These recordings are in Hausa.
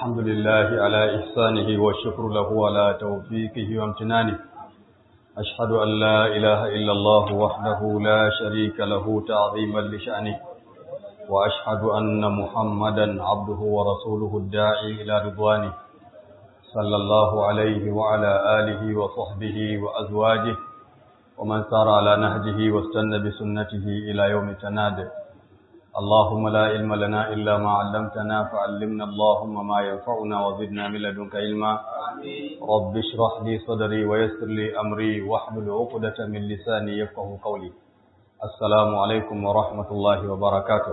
الحمد لله على إحسانه والشكر له على توفيقه وامتنانه أشهد أن لا إله إلا الله وحده لا شريك له تعظيما لشأنه وأشهد أن محمدا عبده ورسوله الداعي إلى رضوانه صلى الله عليه وعلى آله وصحبه وأزواجه ومن سار على نهجه واستنى بسنته إلى يوم تناد اللهم لا علم لنا إلا ما علمتنا فعلمنا اللهم ما ينفعنا وزدنا من لدنك علما رب اشرح لي صدري ويسر لي أمري واحلل عقدة من لساني يفقه قولي السلام عليكم ورحمة الله وبركاته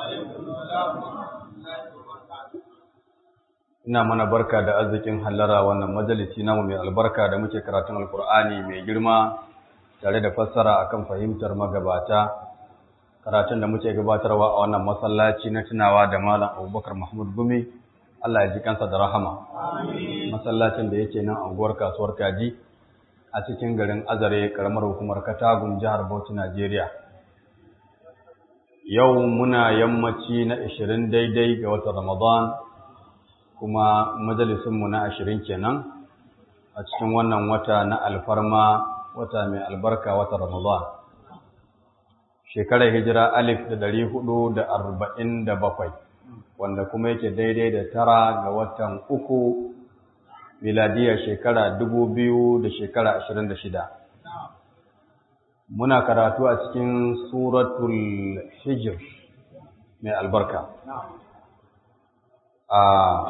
ina mana barka da arzikin hallara wannan majalisi namu mai albarka da muke karatun alkur'ani mai girma tare da fassara akan fahimtar magabata karatun da muke gabatarwa a wannan masallaci na tunawa da malam abubakar mahmud gumi allah ya ji kansa da rahama masallacin da yake nan anguwar kasuwar kaji a cikin garin azare karamar hukumar katagun jihar bauchi najeriya yau muna yammaci na 20 daidai ga watan ramadan kuma majalisunmu na 20 kenan a cikin wannan wata na alfarma wata mai albarka wata ramadan shekarar hijira alif da dari hudu da arba'in da bakwai wanda kuma yake daidai da tara ga watan uku miladiyar shekara dubu biyu da shekara ashirin da shida muna karatu a cikin suratul hijir mai albarka a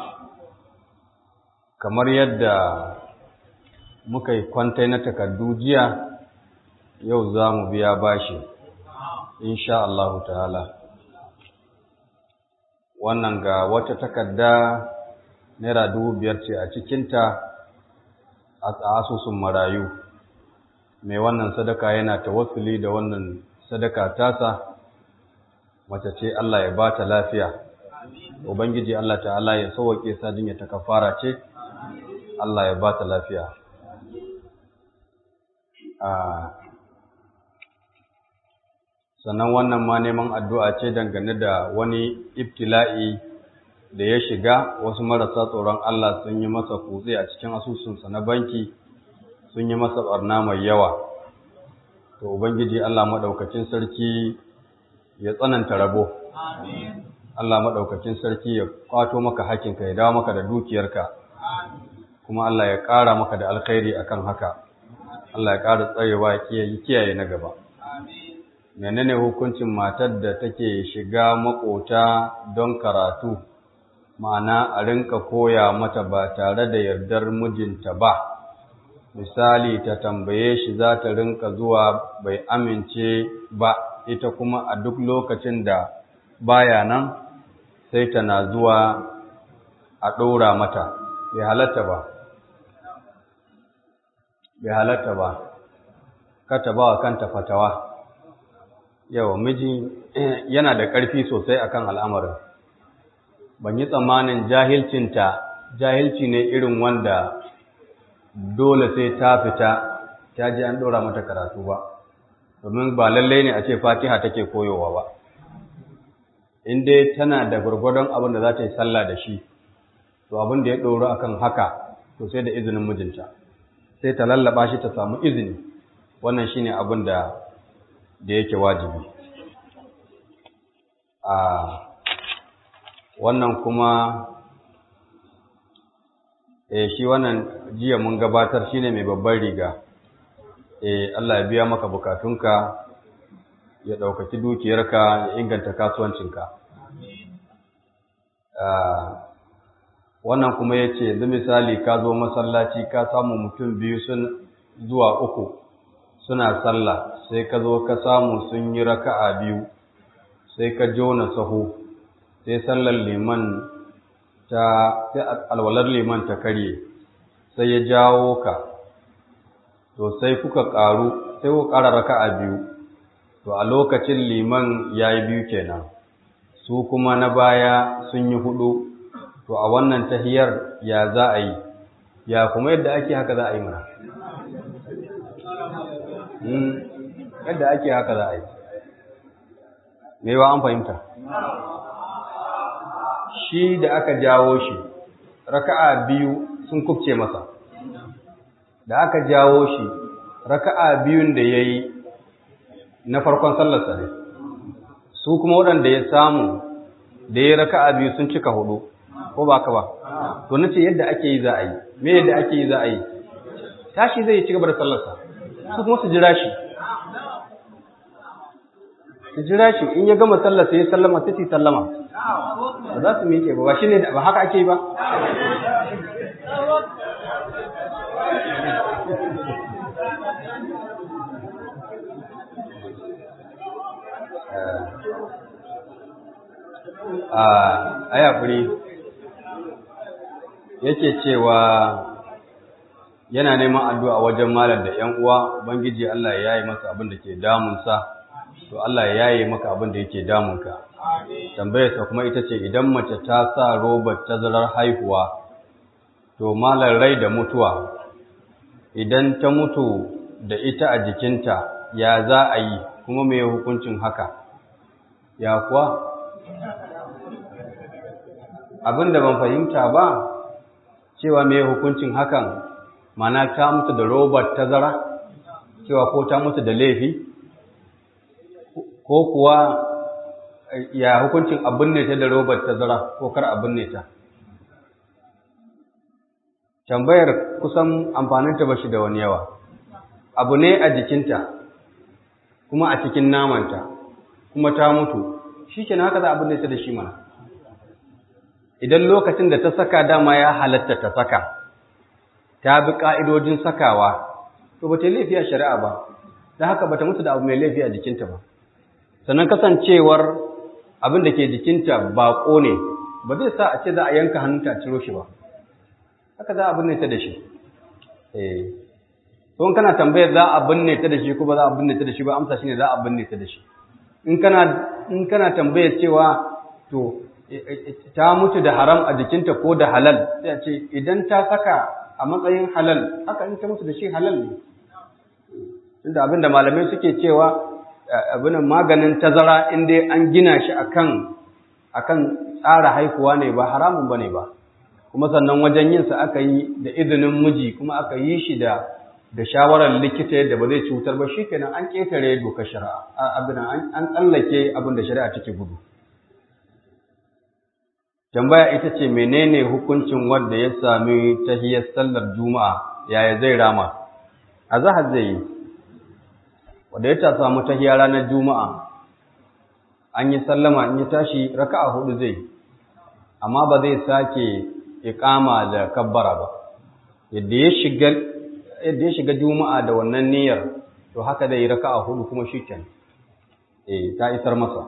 kamar yadda muka yi kwantai na takardu jiya yau za mu biya bashi insha Allah ta'ala wannan ga wata takarda naira dubu biyar ce a cikinta a asusun marayu mai wannan sadaka yana tawassuli da wannan sadaka tasa mace ce Allah ya ba ta lafiya ubangiji Allah ta'ala ya sauwake sadin ya ta kafara ce Allah ya ba ta lafiya sannan wannan ma neman addu'a ce dangane da wani ibtila'i da ya shiga wasu marasa tsoron Allah sun yi masa kutse a cikin asusunsa na banki sun yi masa ɓarna mai yawa to ubangiji Allah maɗaukacin sarki ya tsananta rabo Allah maɗaukacin sarki ya kwato maka hakinka ya dawo maka da dukiyarka kuma Allah ya ƙara maka da alkhairi akan haka Allah ya ƙara tsarewa ya kiyaye na gaba menene hukuncin matar da take shiga makota don karatu ma'ana a rinka koya mata ba tare da yardar mijinta ba misali ta tambaye shi za ta rinka zuwa bai amince ba ita kuma a duk lokacin da baya nan sai tana zuwa a ɗora mata bai halatta ba bai halatta ba kata ba wa kanta fatawa yawa miji yana da ƙarfi sosai akan al'amarin ban yi tsammanin jahilcinta jahilci ne irin wanda dole sai ta fita ta ji an ɗora mata karatu ba domin ba lallai ne a ce fatiha take koyowa ba in dai tana da gwargwadon abin da za ta yi sallah da shi to abin da ya ɗoro akan haka to sai da izinin mijinta sai ta lallaba shi ta samu izini wannan shine abin da da yake wajibi a wannan kuma eh shi wannan jiya mun gabatar shine mai babban riga eh Allah ya biya maka bukatunka ya ɗaukaki dukiyarka ya inganta kasuwancinka wannan kuma ya ce yanzu misali ka zo masallaci ka samu mutum biyu sun zuwa uku suna sallah sai ka zo ka samu sun yi raka'a biyu sai ka jona sahu sai sallar liman ta sai alwalar liman ta karye sai ya jawo ka to sai kuka ƙaru sai ku ƙara raka'a biyu to a lokacin liman ya yi biyu kenan su kuma na baya sun yi hudu to a wannan tahiyar ya za a yi ya kuma yadda ake haka za a yi mana yadda ake haka za a yi me wa an fahimta shi da aka jawo shi raka'a biyu sun kubce masa da aka jawo shi raka'a biyun da ya yi na farkon sallarsa ne su kuma waɗanda ya samu da ya raka'a biyu sun cika hudu ko ba ka ba to na ce yadda ake yi za a yi me yadda ake yi za a yi tashi zai ci gaba da sallarsa su kuma su jira shi su jira shi in ya gama sallar sai ya sallama sai su sallama ba za su miƙe ba ba shi ne ba haka ake yi ba a ayafuri yake cewa yana neman addu'a wajen malam da ‘yan uwa, Ubangiji Allah ya yaye masa abin da ke damunsa, to Allah ya yaye maka abin da yake damunka. Tambayarsa kuma ita ce idan mace ta sa robar tazarar haihuwa, to malar rai da mutuwa, idan ta mutu da ita a jikinta, ya za a yi kuma mai hukuncin haka, ya kuwa? Abin da ban fahimta ba, cewa mai hukuncin hakan mana ta mutu da robar tazara cewa ko ta mutu da laifi ko kuwa ya hukuncin abin ne ta da robar tazara ko kar abin ne ta tambayar kusan amfaninta ba shi da wani yawa abu ne a jikinta kuma a cikin namanta kuma ta mutu shi ke haka za abin ne ta da shi mana idan lokacin da ta saka dama ya halatta ta saka ta bi ƙa'idojin sakawa, to ba ta yi laifi a shari'a ba, da haka ba ta mutu da abu mai laifi a jikinta ba. Sannan kasancewar abin da ke jikinta baƙo ne, ba zai sa a ce za a yanka hannunta a ciro shi ba, haka za a binne ta da shi. Eh, in kana tambayar za a binne ta da shi ko ba za a binne ta da shi ba, amsa shi ne za a binne ta da shi. In kana tambayar cewa, to, ta mutu da haram a jikinta ko da halal, sai a ce, idan ta saka a matsayin halal haka in ta musu da shi halal ne tunda abinda malamai suke cewa abin maganin tazara in dai an gina shi akan akan tsara haihuwa ne ba haramun bane ba kuma sannan wajen yin sa aka yi da izinin miji kuma aka yi shi da da shawarar likita yadda ba zai cutar ba shikenan an ketare dokar shari'a abin an tsallake abin da shari'a take gudu tambaya ita ce menene hukuncin wanda ya sami tahiyar sallar juma'a yaya zai rama a zahar zai yi wanda ya ta samu tahiyar ranar juma'a an yi sallama in ya tashi raka'a hudu zai amma ba zai sake iqama da kabbara ba yadda ya shiga yadda ya shiga juma'a da wannan niyyar to haka zai yi raka'a hudu kuma shikenan eh ta isar masa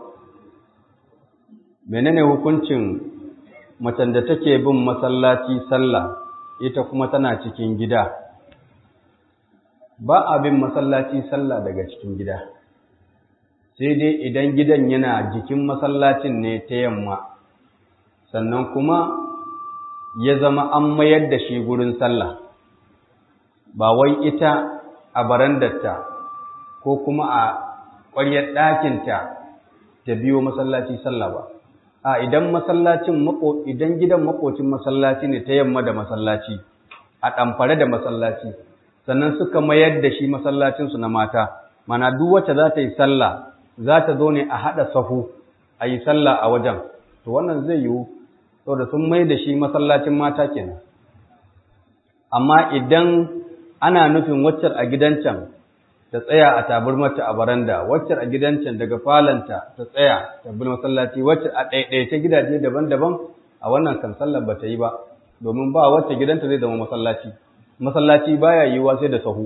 menene hukuncin macen da take bin masallaci sallah ita kuma tana cikin gida ba a bin masallaci sallah daga cikin gida sai dai idan gidan yana jikin masallacin ne ta yamma sannan kuma ya zama an mayar da shi gurin sallah ba wai ita a barandarta ko kuma a ƙwaryar ɗakinta ta biyo masallaci sallah ba a idan masallacin mako idan gidan makocin masallaci ne ta yamma da masallaci a ɗamfare da masallaci sannan suka mayar da shi masallacinsu na mata mana duk wacce za ta yi sallah za ta zo ne a haɗa sahu a yi sallah a wajen to wannan zai yiwu saboda sun mai da shi masallacin mata kenan amma idan ana nufin waccar a gidan can ta tsaya a tabarmarta a baranda waccar a gidan can daga falanta ta tsaya ta bi masallaci wacce a ɗaiɗaice gidaje daban-daban a wannan kan sallar ba ta yi ba domin ba wacce gidanta zai zama masallaci masallaci baya yiwuwa sai da sahu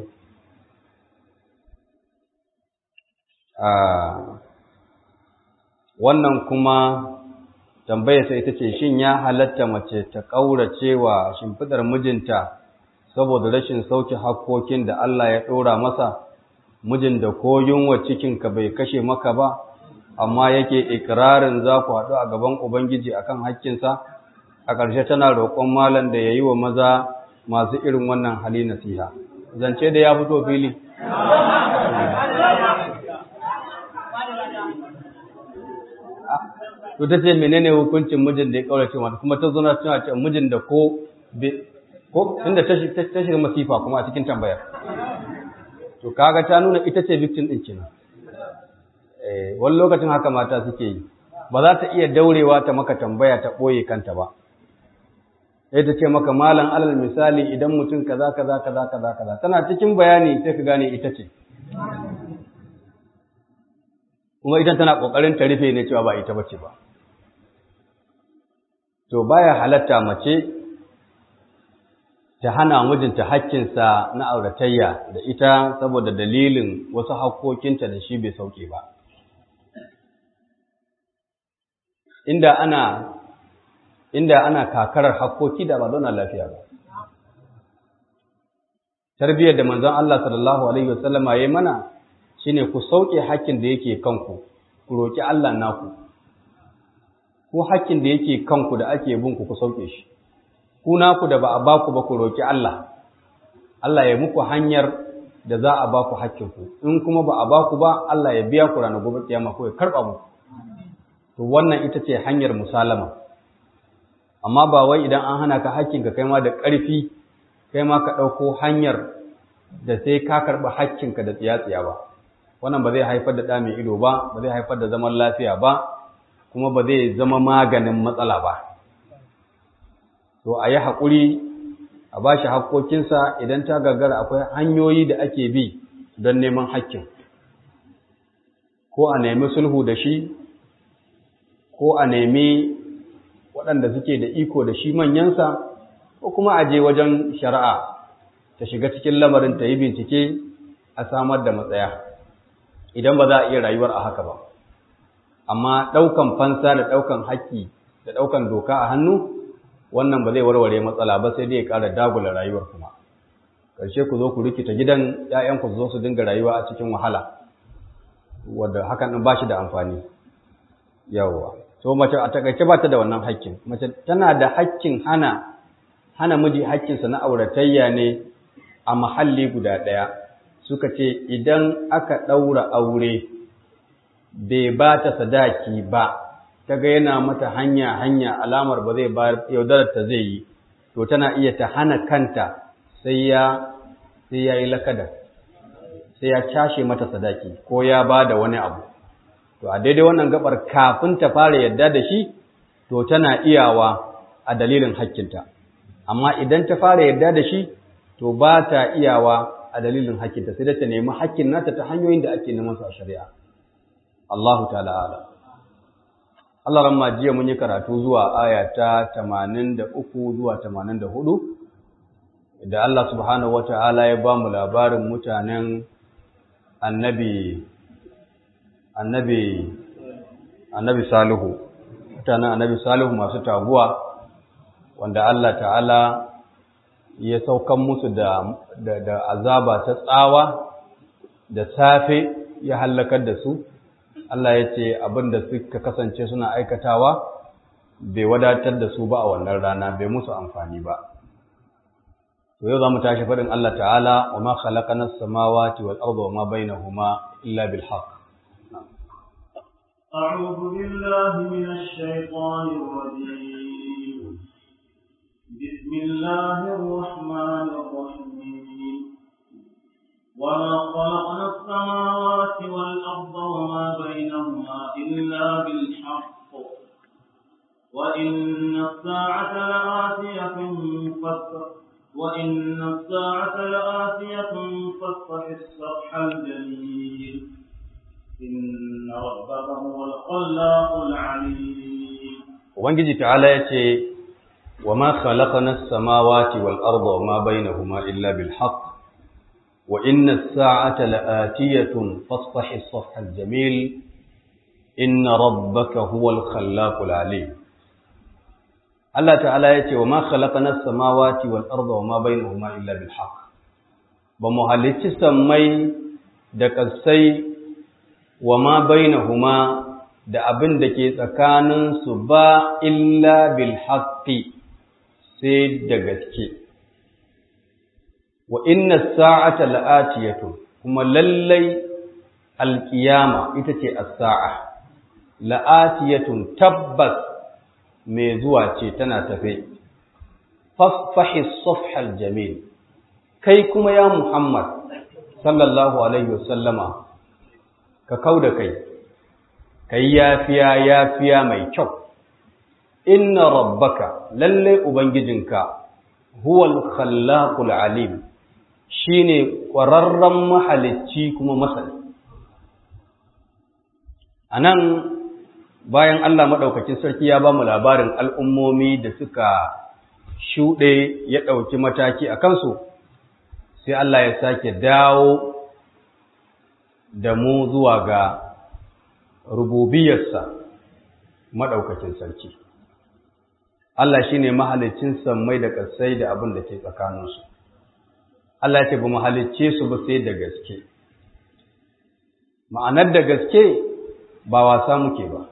wannan kuma tambayar sai ita ce shin ya halatta mace ta ƙaurace wa shimfidar mijinta saboda rashin sauke hakkokin da Allah ya ɗora masa mijin da ko yunwa cikinka bai kashe maka ba amma yake ikirarin za ku haɗu a gaban Ubangiji akan hakkinsa a ƙarshe tana roƙon malam da ya yi wa maza masu irin wannan hali nasiha zance da ya fito fili to ta ce menene hukuncin mijin da ya kaurace mata kuma ta zo na cewa ce mijin da ko ko inda ta shiga masifa kuma a cikin tambayar to kaga ta nuna ita ce victim din kenan eh wani lokacin haka mata suke yi ba za ta iya daurewa ta maka tambaya ta boye kanta ba sai ta ce maka malam alal misali idan mutum kaza kaza kaza kaza kaza tana cikin bayani sai ka gane ita ce kuma idan tana kokarin ta rufe ne cewa ba ita bace ba to baya halatta mace ta hana mijinta hakkinsa na auratayya da ita saboda dalilin wasu hakkokinta da shi bai sauke ba inda ana inda ana kakarar hakkoki da ba zauna lafiya ba tarbiyyar da manzon Allah sallallahu alaihi wasallama yayi mana shine ku sauke hakkin da yake kanku ku roki Allah naku ko hakkin da yake kanku da ake bin ku ku sauke shi ku naku da ba a baku ba ku roki Allah Allah ya muku hanyar da za a baku hakkinku in kuma ba a baku ba Allah ya biya ku ranar gobe kiyama ko ya karba muku to wannan ita ce hanyar musalama amma ba wai idan an hana ka hakkinka kai ma da ƙarfi kai ma ka ɗauko hanyar da sai ka karɓi hakkinka da tsiya-tsiya ba wannan ba zai haifar da ɗa mai ido ba ba zai haifar da zaman lafiya ba kuma ba zai zama maganin matsala ba to a yi haƙuri a ba shi haƙƙoƙinsa idan ta gagara akwai hanyoyi da ake bi don neman hakkin ko a nemi sulhu da shi ko a nemi waɗanda suke da iko da shi manyansa ko kuma a je wajen shari'a ta shiga cikin lamarin ta yi bincike a samar da matsaya idan ba za a iya rayuwar a haka ba amma ɗaukan fansa da ɗaukan haƙƙi da ɗaukan doka a hannu wannan ba zai warware matsala ba sai dai ya ƙara dagula rayuwar kuma ƙarshe ku zo ku rikita gidan ‘ya'yanku su zo su dinga rayuwa a cikin wahala wadda hakan ɗin ba shi da amfani yawwa so mace a takaice ba ta da wannan haƙƙin mace tana da haƙƙin hana hana miji haƙƙinsa na auratayya ne a mahalli guda ɗaya suka ce idan aka ɗaura aure bai ba ta sadaki ba ta ga yana mata hanya hanya alamar ba zai bayar yaudarar ta zai yi to tana iya ta hana kanta sai ya sai ya yi lakada sai ya cashe mata sadaki ko ya ba da wani abu to a daidai wannan gabar kafin ta fara yadda da shi to tana iyawa a dalilin hakkinta amma idan ta fara yadda da shi to ba ta iyawa a dalilin hakkinta sai da ta nemi hakkin nata ta hanyoyin da ake neman su a shari'a Allahu ta'ala ala Allah ramma jiya mun yi karatu zuwa aya ta 83 zuwa 84 da Allah subhanahu wata'ala ya ba mu labarin mutanen annabi annabi annabi salihu mutanen annabi salihu masu taguwa wanda Allah ta'ala ya saukan musu da, da, da azaba ta tsawa da safe ya hallakar da su Allah ya ce abin da suka kasance suna aikatawa bai wadatar da su ba a wannan rana bai musu amfani ba to yau za mu tashi faɗin Allah ta'ala wa ma khalaqana as-samawati wal arda wa ma bainahuma illa bil haqq أعوذ بالله من الشيطان الرجيم بسم الله الرحمن الرحيم وما خلقنا السماوات والأرض وما بينهما إلا بالحق وإن الساعة لآتية فاصفح وإن الساعة لآتية فاصفح الصفح الجميل إن ربك هو الخلاق العليم Ubangiji ta'ala ya ce, Wa ma khalaqana samawati wal arda wa ma bainahuma illa bil haqq wa inna as-sa'ata la'atiyatun fasfahi as-safha al-jamil inna rabbaka huwal khallaqul alim Allah ta'ala ya ce wa ma khalaqana samawati wal arda wa ma bainahuma illa bil haqq ba mu halicci sammai da kasai wa ma bainahuma da abin da ke tsakaninsu ba illa bil haqqi sai da gaske wa inna sa'ata la'atiyatu kuma lallai alqiyama ita ce as-sa'a la'atiyatun tabbas mai zuwa ce tana tafe fasfahi safhal jamil kai kuma ya Muhammad sallallahu alaihi wasallama ka kauda kai kai yafiya yafiya mai kyau inna rabbaka lalle ubangijinka huwal khallaqul alim shine ƙwararren mahalicci kuma masani anan bayan Allah madaukakin sarki ya ba mu labarin al'ummomi da suka shuɗe ya ɗauki mataki a kansu sai Allah ya sake dawo da mu zuwa ga rububiyarsa maɗaukakin sarki. Allah shi ne mahalicin sammai da ƙasai da abin da ke tsakaninsu. Allah ce ba mahalicce su ba sai da gaske. Ma'anar da gaske ba wasa muke ba,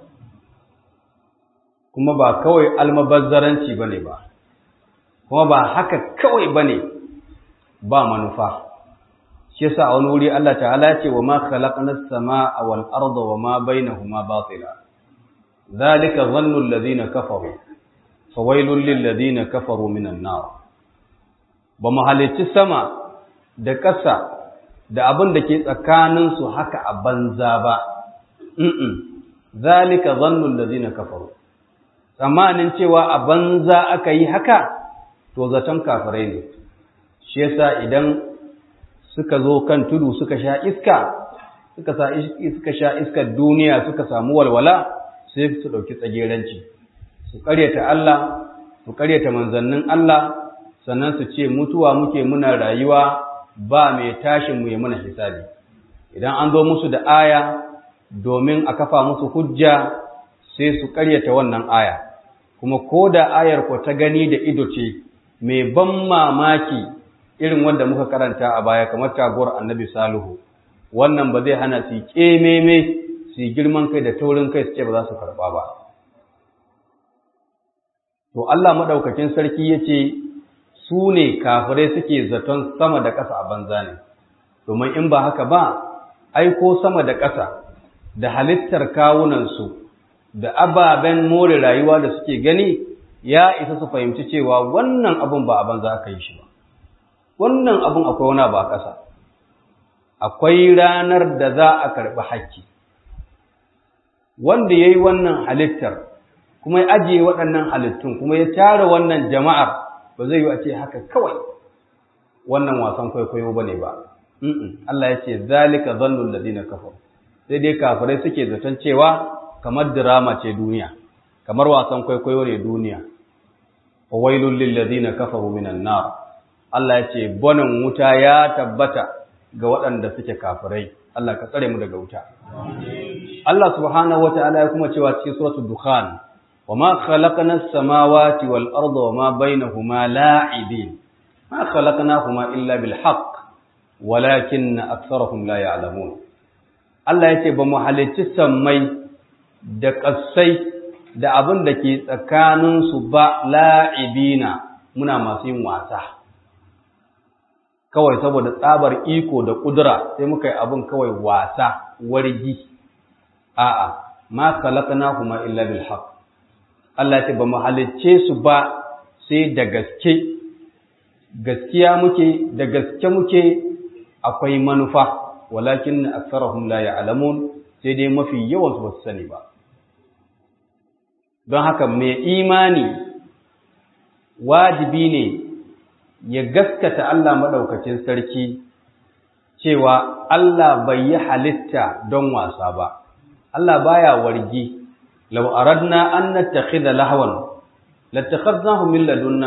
kuma ba kawai almabazzaranci ba ne ba, kuma ba haka kawai ba ne ba manufa. shi yasa a wani wuri Allah ta'ala ce wa ma khalaqnas samaa wal arda wa ma bainahuma batila zalika dhannu alladhina kafaru fawailul lil ladina kafaru minan nar ba mu halicci sama da ƙasa da abin da ke tsakanin su haka a banza ba mm zalika dhannu alladhina kafaru tsammanin cewa a banza aka yi haka to zaton kafirai ne shi yasa idan suka zo kan tudu suka sha iska suka sa suka sha iskar duniya suka samu walwala sai su dauki tsageranci su ƙaryata Allah su ƙaryata manzannin Allah sannan su ce mutuwa muke muna rayuwa ba mai tashin mu ya muna hisabi idan an zo musu da aya domin a kafa musu hujja sai su ƙaryata wannan aya kuma ko da ayar ko ta gani da ido ce mai ban mamaki irin wanda muka karanta a baya kamar taguwar annabi salihu wannan ba zai hana su kememe su girman kai da taurin kai su ce ba za su karɓa ba to Allah maɗaukakin sarki ya ce su ne kafirai suke zaton sama da ƙasa a banza ne domin in ba haka ba aiko sama da ƙasa da halittar kawunansu da ababen more rayuwa da suke gani ya isa su fahimci cewa wannan abun ba a banza aka yi shi ba wannan abun akwai wani ba ƙasa akwai ranar da za a karɓi hakki wanda ya yi wannan halittar kuma ya ajiye waɗannan halittun kuma ya tara wannan jama'ar ba zai yi a ce haka kawai wannan wasan kwaikwayo ba ne ba Allah ya ce zalika zannun ladina kafar sai dai kafirai suke zaton cewa kamar dirama ce duniya kamar wasan kwaikwayo ne duniya wa wailul lil ladina kafaru minan nar Allah ya ce bonan wuta ya tabbata ga waɗanda suke kafirai Allah ka tsare mu daga wuta Allah subhanahu wataala ya kuma cewa cikin suratul dukhan wama khalaqnas samawati wal arda wama bainahuma la'ibin ma khalaqnahuma illa bil haqq walakin aktharuhum la ya'lamun Allah ya ce ba mu halicci sammai da ƙasai da abin da ke tsakaninsu ba la'ibina muna masu yin wasa kawai saboda tsabar iko da ƙudura sai muka yi abin kawai wasa wargi a'a ma khalaqnahuma illa bil haqq Allah ce ba mu halicce su ba sai da gaske gaskiya muke da gaske muke akwai manufa walakin aktharuhum la ya'lamun sai dai mafi yawan su ba su sani ba don haka mai imani wajibi ne ya gaskata Allah maɗaukacin sarki cewa Allah bai yi halitta don wasa ba Allah baya wargi law aradna an nattakhidha lahwan lattakhadnahu min ladunna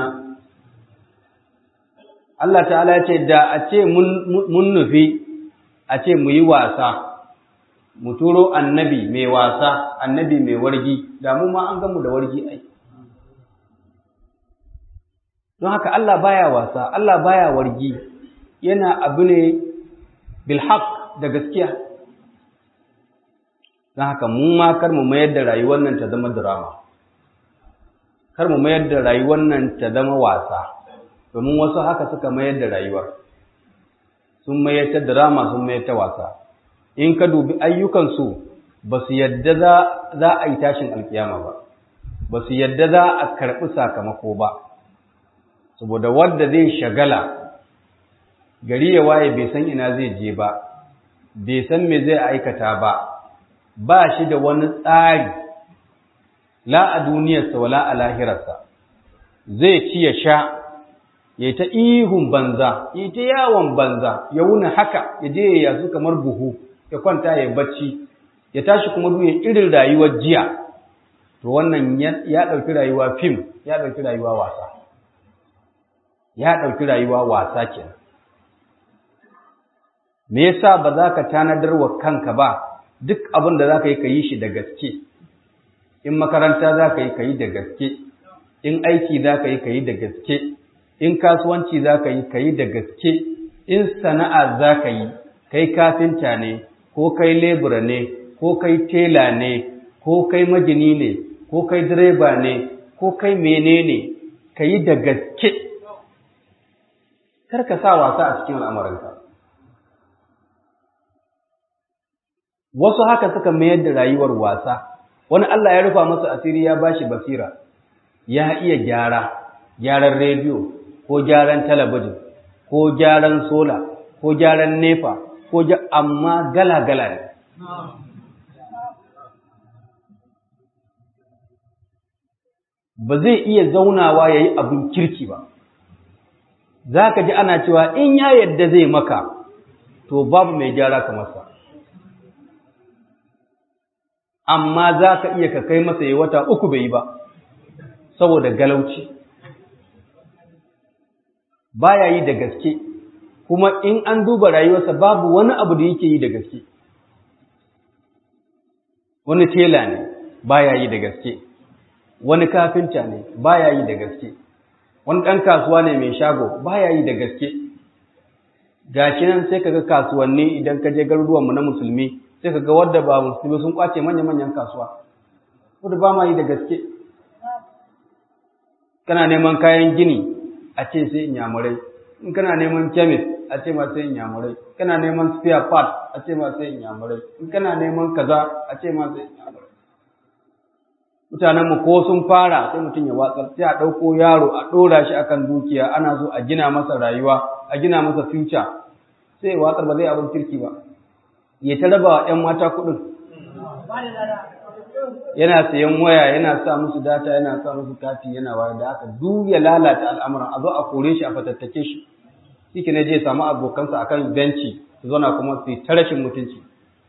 Allah ta'ala ya ce da a ce mun nufi a ce mu yi wasa mu turo annabi mai wasa annabi mai wargi da mu ma an gamu da wargi ai don haka Allah baya wasa Allah baya wargi yana abu ne bil haqq da gaskiya don haka mu ma kar mu mayar da rayuwar nan ta zama drama kar mu mayar da rayuwar nan ta zama wasa domin wasu haka suka mayar da rayuwar sun mayar ta drama sun mayar ta wasa in ka dubi ayyukansu ba su yadda za a yi tashin alkiyama ba ba su yadda za a karɓi sakamako ba saboda wanda zai shagala gari ya waye bai san ina zai je ba bai san me zai aikata ba ba shi da wani tsari la a duniyarsa wala a lahirarsa zai ci ya sha ya ta ihun banza ya ta yawon banza ya wuni haka ya je ya yasu kamar buhu ya kwanta ya bacci ya tashi kuma duya irin rayuwar jiya to wannan ya ɗauki rayuwa fim ya ɗauki rayuwa wasa ya ɗauki rayuwa wasa kenan me yasa ba za ka tanadar wa kanka ba duk abin da za ka yi ka yi shi da gaske in makaranta za ka yi ka yi da gaske in aiki za ka yi ka yi da gaske in kasuwanci za ka yi ka yi da gaske in sana'a za ka yi kai kafinta ne ko kai lebura ne ko kai tela ne ko kai magini ne ko kai direba ne ko kai menene ka yi da gaske kar ka sa wasa a cikin al'amuranka wasu haka suka mayar da rayuwar wasa wani Allah ya rufa masa asiri ya bashi basira ya iya gyara gyaran rediyo ko gyaran talabijin ko gyaran sola ko gyaran nefa ko amma gala-gala ne ba zai iya zaunawa ya yi abin kirki ba za ka ji ana cewa in ya yadda zai maka to babu mai gyara kamar sa amma za ka iya ka kai masa ya wata uku bai yi ba saboda galauci baya yi da gaske kuma in an duba rayuwarsa babu wani abu da yake yi da gaske wani tela ne baya yi da gaske wani kafinta ne baya yi da gaske wani ɗan kasuwa ne mai shago baya yi da gaske gashi nan sai kaga kasuwanni idan ka je garuruwanmu na musulmi sai kaga wadda ba musulmi sun kwace manya-manyan kasuwa wadda ba ma yi da gaske kana neman kayan gini a ce sai inyamurai in kana neman kemis a ce ma sai inyamurai kana neman spare part a ce ma sai inyamurai in kana neman kaza a ce ma sai inyamurai mutanenmu ko sun fara sai mutum ya watsar sai a ɗauko yaro a ɗora shi akan dukiya ana so a gina masa rayuwa a gina masa future sai ya watsar ba zai abin kirki ba ya ta raba wa ‘yan mata kuɗin yana sayan waya yana sa musu data yana sa musu kati yana wayar da haka duk ya lalata al'amuran a zo a kore shi a fatattake shi shi ne je samu abokansa akan benci su zauna kuma su yi ta rashin mutunci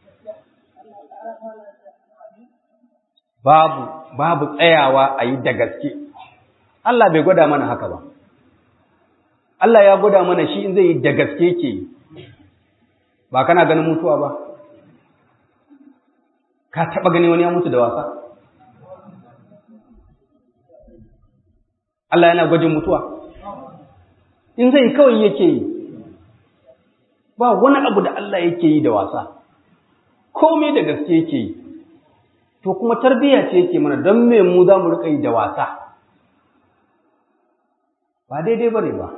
babu babu tsayawa a yi da gaske Allah bai gwada mana haka ba Allah ya gwada mana shi in zai yi da gaske ke ba kana ganin mutuwa ba ka taɓa gani wani ya mutu da wasa Allah yana gwajin mutuwa in zai kawai yake yi ba wani abu da Allah yake yi da wasa komai da gaske yake yi to kuma tarbiyya ce yake mana don me mu za mu riƙa yi da wasa ba daidai ba ne ba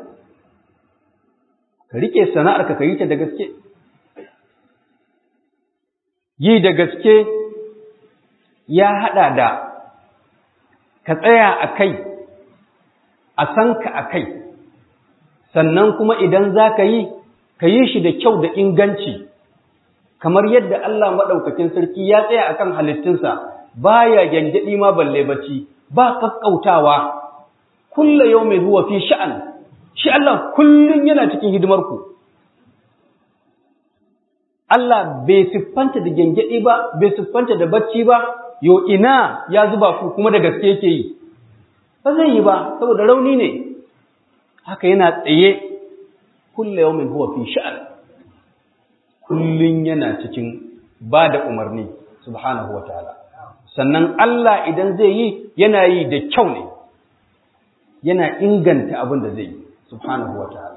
ka riƙe sana'arka ka yi ta da gaske yi da gaske ya haɗa da ka tsaya a kai a san ka a kai sannan kuma idan za ka yi ka yi shi da kyau da inganci kamar yadda Allah maɗaukakin sarki ya tsaya a kan halittunsa ba ya gyangyaɗi ma balle bacci ba ƙaƙƙautawa kulla yau mai zuwa fi sha'an shi Allah kullum yana cikin hidimarku Allah bai siffanta da gyangyaɗi ba bai siffanta da bacci ba yo ina ya zuba ku kuma da gaske yake yi ba zai yi ba saboda rauni ne haka yana tsaye kulla yau mai huwa fi sha'an kullum yana cikin ba da umarni subhanahu wa ta'ala sannan Allah idan zai yi yana yi da kyau ne yana inganta abin da zai yi subhanahu wa ta'ala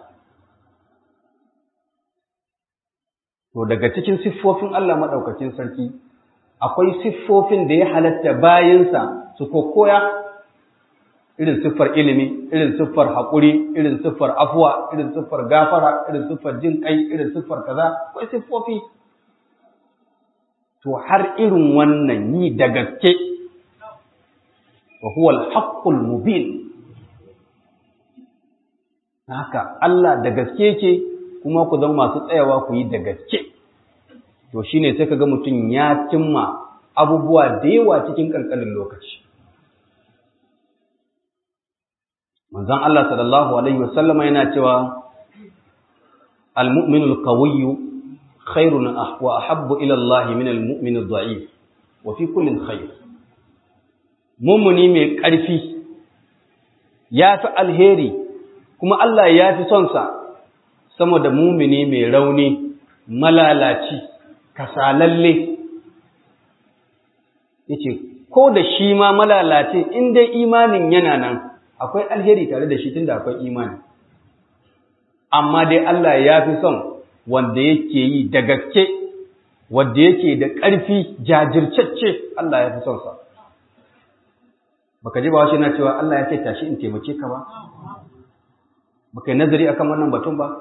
to daga cikin siffofin Allah maɗaukacin sarki akwai siffofin da ya halatta bayansa su kokoya irin siffar ilimi irin siffar haƙuri irin siffar afuwa irin siffar gafara irin siffar jin kai irin siffar kaza akwai siffofi to har irin wannan yi da gaske wa huwa al-haqqul mubin haka Allah da gaske ke kuma ku zama masu tsayawa ku yi da gaske to shine sai kaga mutum ya cimma abubuwa da yawa cikin kankanin lokaci manzon Allah sallallahu alaihi wasallam yana cewa al-mu'minu al-qawiyyu khairun wa ahabbu ila Allah min al-mu'min ad-da'if wa fi kullin khair mummuni mai ƙarfi ya fi alheri kuma Allah ya fi son sa sama da mumini mai rauni malalaci kasalalle yace ko da shi ma malalace in dai imanin yana nan akwai alheri tare da shi tunda akwai imani amma dai Allah ya fi son wanda yake yi da gaske wanda yake da ƙarfi jajircacce Allah ya fi son sa baka ji ba shi na cewa Allah ya ce tashi in taimake ka ba baka yi nazari akan wannan batun ba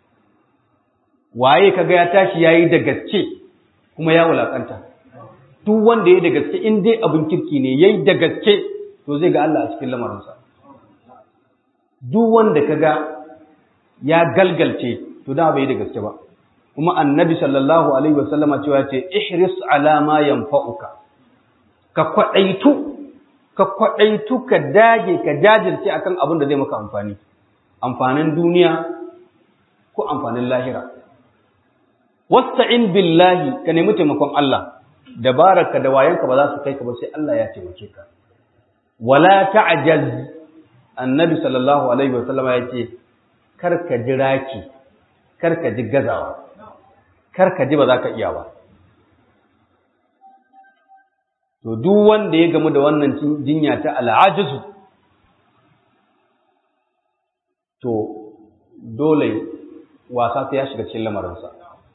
waye kaga ya tashi yayi da gaske kuma ya wulakanta duk wanda yayi da gaske in dai abin kirki ne yayi da gaske to zai ga Allah a cikin lamarinsa duk wanda kaga ya galgalce to da bai da gaske ba kuma annabi sallallahu alaihi wasallama cewa ce ihris ala ma yanfa'uka ka kwadaitu ka kwadaitu ka dage ka jajirce akan abin da zai maka amfani amfanin duniya ko amfanin lahira wasta'in billahi ka nemi taimakon Allah dabararka da wayanka ba za su kai ka ba sai Allah ya taimake ka wala ta'jaz annabi sallallahu alaihi wasallama ya ce kar ka ji raki kar ka ji gazawa kar ka ji ba za ka iya ba to duk wanda ya gamu da wannan jinya ta al'ajizu to dole wasa sai ya shiga cikin lamarinsa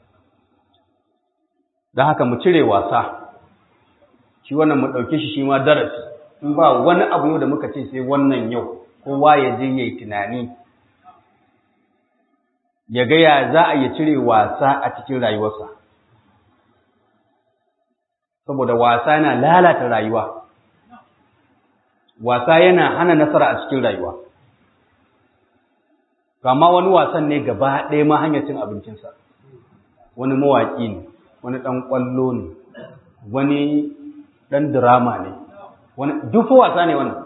don haka mu cire wasa shi wannan mu ɗauke shi shi ma darasi in ba wani abu yau da muka ce sai wannan yau kowa ya je ya yi tunani ya ga ya za a yi cire wasa a cikin rayuwarsa saboda wasa yana lalata rayuwa wasa yana hana nasara a cikin rayuwa kama wani wasan ne gaba ɗaya ma hanyar cin abincinsa wani mawaƙi ne wani ɗan ƙwallo ne wani ɗan dirama ne wani duk wasa ne wannan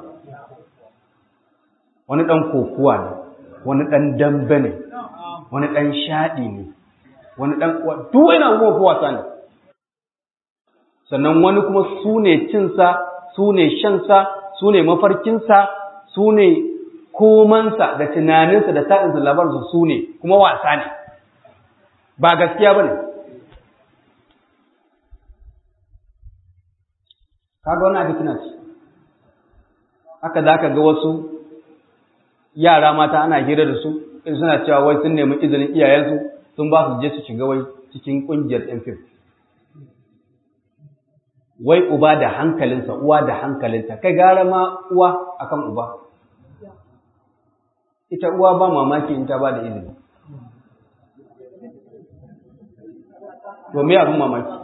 wani ɗan kokuwa ne wani ɗan dambe ne wani ɗan shaɗi ne wani ɗan duk wani abubuwan wasa ne sannan wani kuma su ne cinsa su ne shansa su ne mafarkinsa su ne komansa da tunaninsa da ta'insa labarinsa su ne kuma wasa ne ba gaskiya ba ne kaga wani abin tuna ce haka za ka ga wasu yara mata ana hira da su in suna cewa wai sun nemi izinin iyayensu sun ba su je su shiga wai cikin ƙungiyar ɗan fim wai uba da hankalinsa uwa da hankalinta kai gara ma uwa akan uba ita uwa ba mamaki in ta ba da izini to me abin mamaki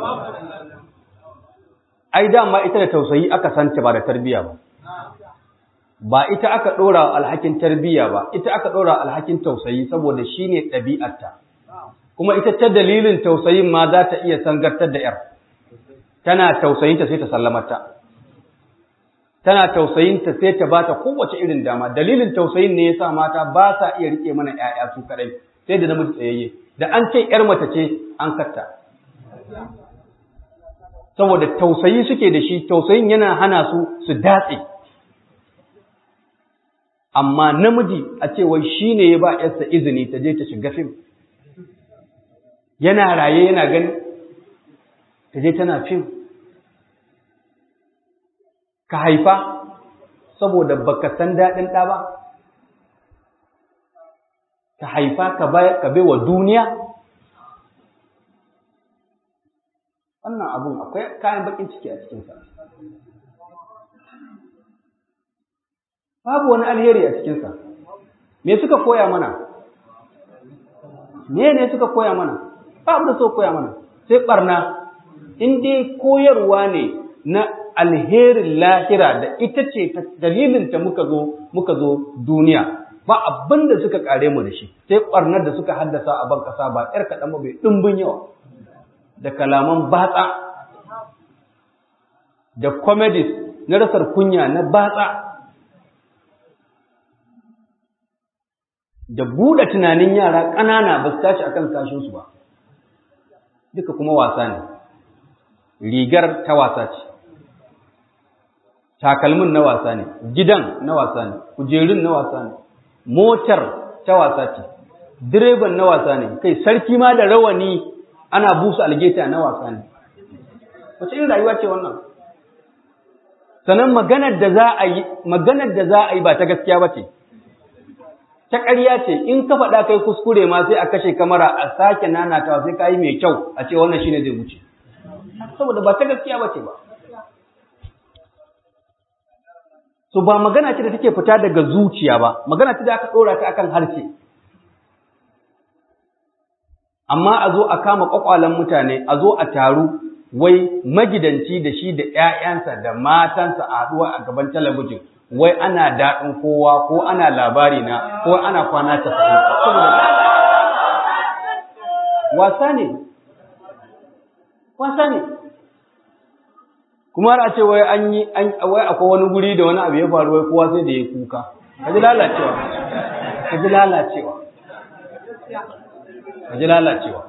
ai dama ita da tausayi aka santa ba da tarbiya ba ba ita aka ɗora alhakin tarbiya ba ita aka ɗora alhakin tausayi saboda shi ne ɗabi'arta kuma ita ta dalilin tausayin ma za ta iya sangartar da ‘yar tana tausayinta sai ta sallamata tana tausayinta sai ta bata kowace irin dama dalilin tausayin ne yasa mata ba sa iya rike mana ƴaƴa su kadai sai da namiji tsayayye da an ce ƴar mace ce an katta saboda tausayi suke da shi tausayin yana hana su su datse amma namiji a ce wai shine ya ba ƴarsa izini ta je ta shiga fim yana raye yana gani ta je tana fim ka haifa saboda baka san daɗin ɗa ba ka haifa ka bai wa duniya wannan abun akwai kayan bakin ciki a cikinsa babu wani alheri a cikinsa me suka koya mana me ne suka koya mana babu da suka koya mana sai ɓarna in dai koyarwa ne na alherin lahira da ita ce dalilin ta muka zo muka zo duniya ba abin da suka kare mu da shi sai ƙwarnar da suka haddasa a ban kasa ba ƴar kaɗan ba bai ɗimbin yawa da kalaman batsa da comedies na rasar kunya na batsa da buɗe tunanin yara ƙanana ba su tashi akan kashinsu ba duka kuma wasa ne rigar ta wasa ce takalmin na wasa ne gidan na wasa ne kujerun na wasa ne motar ta wasa ce direban na wasa ne kai sarki ma da rawani ana busa algeta na wasa ne wace irin rayuwa ce wannan sannan maganar da za a yi maganar da za a yi ba ta gaskiya ba ce ta ƙarya ce in ka faɗa kai kuskure ma sai a kashe kamara a sake nanatawa sai ka yi mai kyau a ce wannan shine zai wuce saboda ba ta gaskiya ba ce ba so ba magana ce da take fita daga zuciya ba magana ce da aka ɗora ta akan harshe amma a zo a kama ƙwaƙwalen mutane a zo a taru wai magidanci da shi da ‘ya'yansa da matansa a haɗuwa a gaban talabijin wai ana daɗin kowa ko ana labari na ko ana kwana ta wasa ne wasa ne kuma har a ce wai an yi wai akwai wani guri da wani abu ya faru wai kowa sai da ya kuka ka ji lalacewa ka ji lalacewa ka ji lalacewa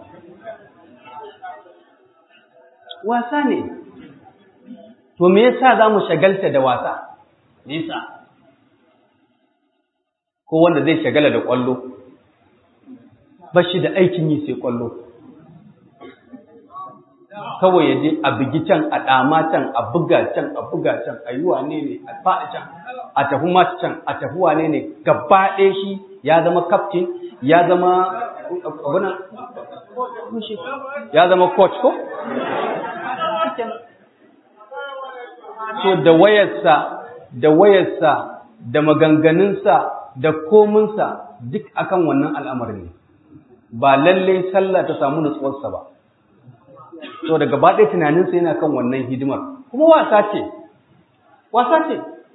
wasa ne to me yasa za mu shagalta da wasa me yasa ko wanda zai shagala da kwallo ba shi da aikin yi sai kwallo kawai ya je a bugi can a ɗama can a buga can a buga can a yi wane ne a faɗi can a tafi mat can a tafi wane ne gaba ɗaya shi ya zama kaftin ya zama abunan ya zama coach ko so da wayarsa da wayarsa da maganganunsa da kominsa duk akan wannan al'amarin ne ba lallai sallah ta samu nutsuwarsa ba so da gaba ɗaya tunaninsa yana kan wannan hidimar kuma wasa ce wasa ce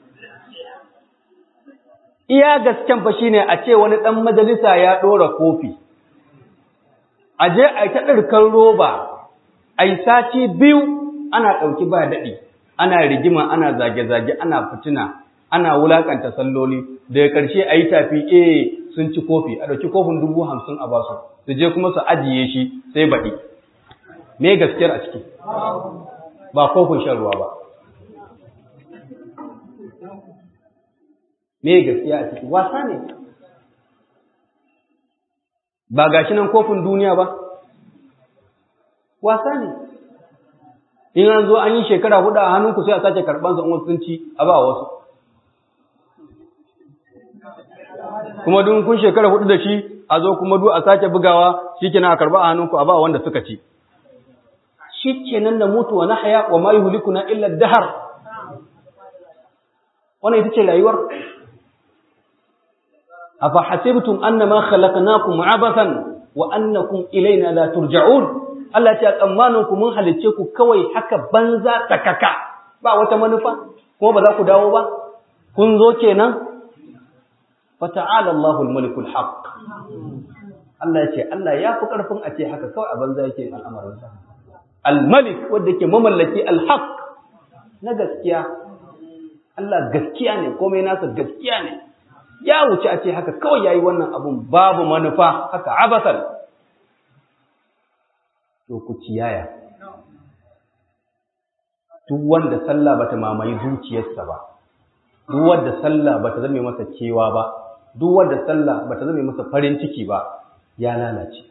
iya gasken fa shine a ce wani ɗan majalisa ya ɗora kofi a je a yi ta ɗirkan roba a yi sati biyu ana ɗauki ba daɗi ana rigima ana zage-zage ana fitina ana wulakanta salloli daga ƙarshe a yi tafi eh sun ci kofi a ɗauki kofin dubu hamsin a basu su je kuma su ajiye shi sai baɗi me gaskiyar a ciki ba kofin shan ruwa ba me gaskiya a ciki wasa ne ba gashi nan kofin duniya ba wasa ne in an zo an yi shekara hudu a hannunku sai a sake karɓansa in wasu sun ci a ba wasu kuma duk kun shekara hudu da shi a zo kuma duk a sake bugawa shi kenan a karba a hannunku a ba wanda suka ci shi kenan da mutuwa na haya wa ma yuhlikuna illa dahar wannan ita ce rayuwar afa hasibtum annama khalaqnakum abathan wa annakum ilaina la turja'un Allah ya ce tsammanin ku mun halicce ku kawai haka banza takaka ba wata manufa kuma ba za ku dawo ba kun zo kenan fata'ala Allahul malikul haqq Allah ya ce Allah ya fi karfin a ce haka kawai a banza yake al'amarin sa al-malik wanda yake mamallaki al-haqq na gaskiya Allah gaskiya ne komai nasa gaskiya ne ya wuce a ce haka kawai yayi wannan abun babu manufa haka abasan to ku ciyaya duk wanda sallah bata mamaye zuciyarsa ba duk wanda sallah bata zame masa kewa ba duk wanda sallah bata zame masa farin ciki ba ya lalace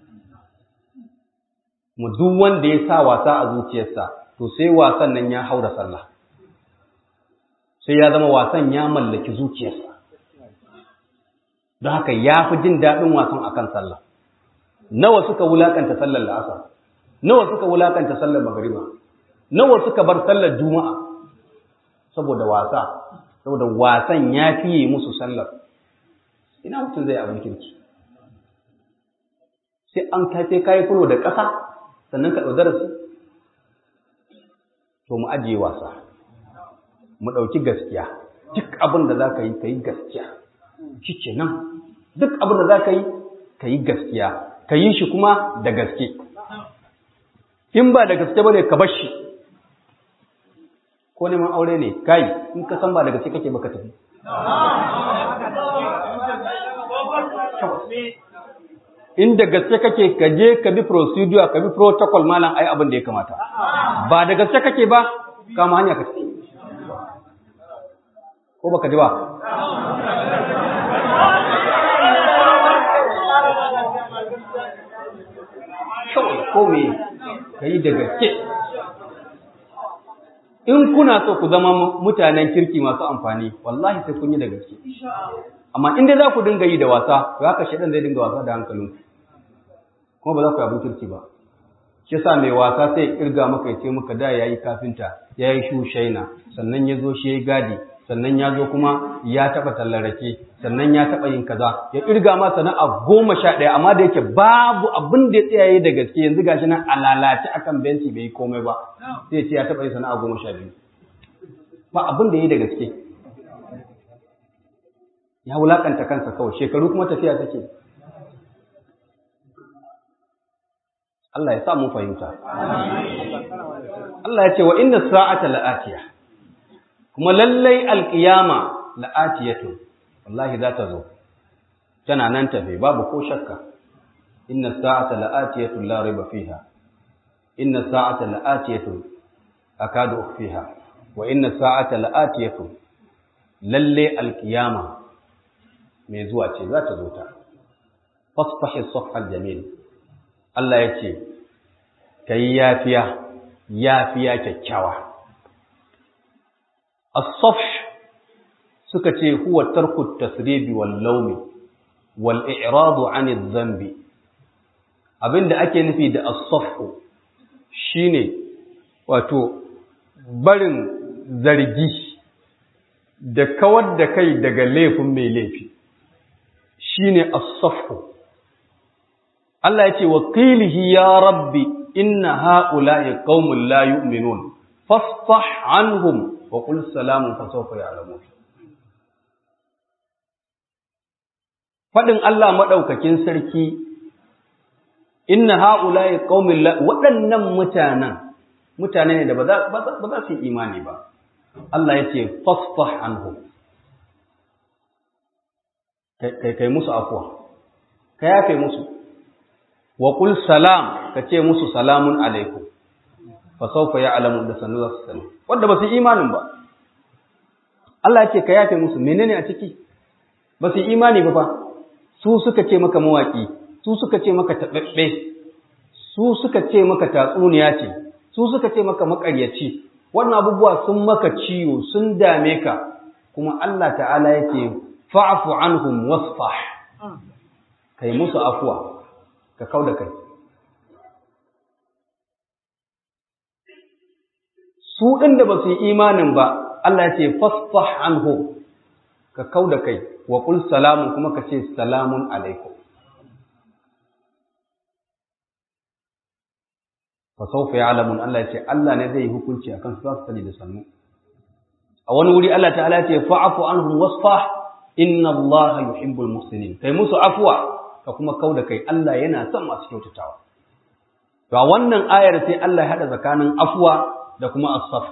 mu duk wanda ya sa wasa a zuciyarsa to sai wasan nan ya haura sallah sai ya zama wasan ya mallaki zuciyarsa don haka ya fi jin daɗin wasan akan sallah nawa suka wulakanta sallar la'asar nawa suka wulakanta sallar magariba nawa suka bar sallar juma'a saboda wasa saboda wasan ya fiye musu sallar ina mutum zai abin kirki sai an kai sai kayi fulo da ƙasa sannan ka ɗau darasi to mu ajiye wasa mu ɗauki gaskiya duk abin da za ka yi ka yi gaskiya shi ke nan duk abin da za ka yi ka yi gaskiya ka yi shi kuma da gaske in ba da gaske ba ne ka bar shi ko neman aure ne kai in ka san ba da gaske kake baka tafi in da gaske kake ka je ka bi procedure ka bi protocol malam ai abin da ya kamata ba da gaske kake ba kama hanya ka tafi ko baka ji ba kawai ko me ka yi da gaske in kuna so ku zama mutanen kirki masu amfani wallahi sai kun yi da gaske amma in dai za ku dinga yi da wasa to haka shaidan zai dinga wasa da hankalinku kuma ba za ku yi abin kirki ba shi sa mai wasa sai kirga maka ya ce maka da yayi kafinta yayi shushaina sannan ya zo shi yayi gadi sannan ya zo kuma ya taɓa tallarake sannan ya taɓa yin kaza ya kirga ma sana'a goma sha ɗaya amma da yake babu abin da ya tsayaye da gaske yanzu gashi nan a lalace akan benci bai yi komai ba sai ya ce ya taɓa yin sana'a goma sha biyu ba abin da ya yi da gaske ya wulakanta kansa kawai shekaru kuma tafiya take Allah ya sa mu fahimta Allah ya ce wa inna sa'ata la'atiya kuma lallai alqiyama la'atiyatu wallahi za ta zo tana nan tafe babu ko shakka inna sa'ata la'atiyatu la riba fiha inna sa'ata la'atiyatu akadu ukhfiha wa inna sa'ata la'atiyatu lalle alqiyama mai zuwa ce za ta zo ta fasfahi safhal jamil Allah ya ce kai yafiya yafiya kyakkyawa as-safh suka ce huwa tarku tasribi wal lawmi wal i'radu 'an adh-dhanbi abinda ake nufi da as-safh shine wato barin zargi da kawar da kai daga laifin mai laifi shine as-safhu Allah yace wa qilihi ya rabbi inna haula'i qaumun la yu'minun fasfah anhum wa qul salamun fa sawfa ya'lamun fadin Allah madaukakin sarki inna haula'i qaumun la waɗannan mutanen mutane ne da ba za ba za su yi imani ba Allah yace fasfah anhum kai musu afuwa ka yafe musu wa qul salam ka ce musu salamun alaikum fa sawfa ya'lamu da sanu za su sani wanda ba su imanin ba Allah ya ce ka yafe musu menene a ciki ba su imani ba fa su suka ce maka mawaki su suka ce maka tababbe su suka ce maka tatsuniya ce su suka ce maka makaryaci wannan abubuwa sun maka ciwo sun dame ka kuma Allah ta'ala yake fa'afu anhum wasfah kai musu afuwa ka kauda kai su ɗin da ba su yi imanin ba Allah ya ce fasfah anhum ka kauda kai wa qul salamun kuma ka ce salamun alaikum fa sawfa ya'lamun Allah ya ce Allah ne zai yi hukunci akan su za su sani da sannu a wani wuri Allah ta'ala ya ce fa'afu anhum wasfah inna Allah yuhibbul muhsinin kai musu afwa ka kuma kauda kai Allah yana son masu kyautatawa to a wannan ayar sai Allah ya hada tsakanin afwa da kuma as-saf